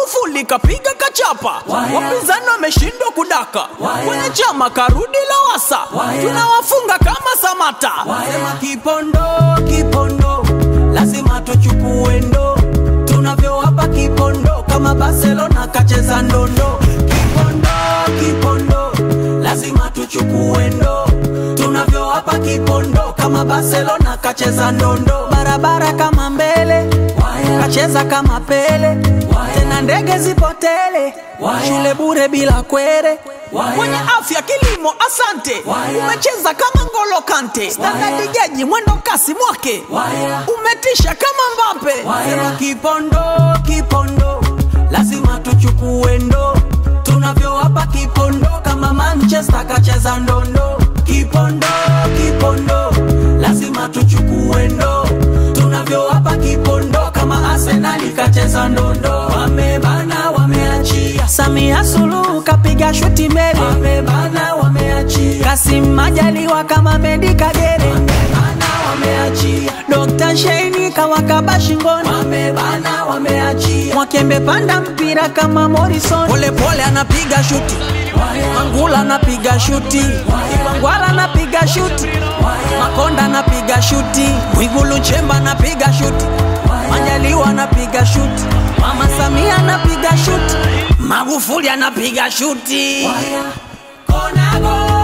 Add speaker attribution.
Speaker 1: Magufuli kapiga kachapa, wapinzani wameshindwa kudaka, kwenye chama karudi Lowassa, tunawafunga kama Samata. Sema Kipondo, Kipondo, lazima tuchukue ndo, tunavyowapa Kipondo kama Barcelona kacheza ndondo. Kipondo, Kipondo, lazima tuchukue ndo, tunavyowapa Kipondo kama Barcelona kacheza ndondo. Barabara kama mbele, kacheza kama Pele, tena ndege zipotele, shule bure bila kwere Mwenye afya kilimo, asante. Umecheza kama Ngolo Kante, standadi jaji mwendo kasi mwake, umetisha kama Mbappe. Sema Kipondo, Kipondo, lazima tuchukue ndo, tunavyowapa Kipondo kama Manchester kacheza ndondo. Kipondo, Kipondo, lazima tuchukue ndo, tunavyowapa Kipondo kama Arsenal kacheza ndondo. Wamebana, wameachia. Samia Suluhu kapiga shuti mbele, wamebana, wameachia. Kasim Majaliwa kama Medi Kagere, wamebana, wameachia. Dr. Sheini kawakaba shingoni, wamebana, wameachia. Mwakembe panda mpira kama Morrison, pole pole anapiga shuti Mangula anapiga shuti, Mangwala anapiga shuti, Makonda anapiga shuti, Mwigulu Nchemba anapiga shuti, Majaliwa anapiga shuti, Mama Samia anapiga shuti, Magufuli anapiga shuti. Konago.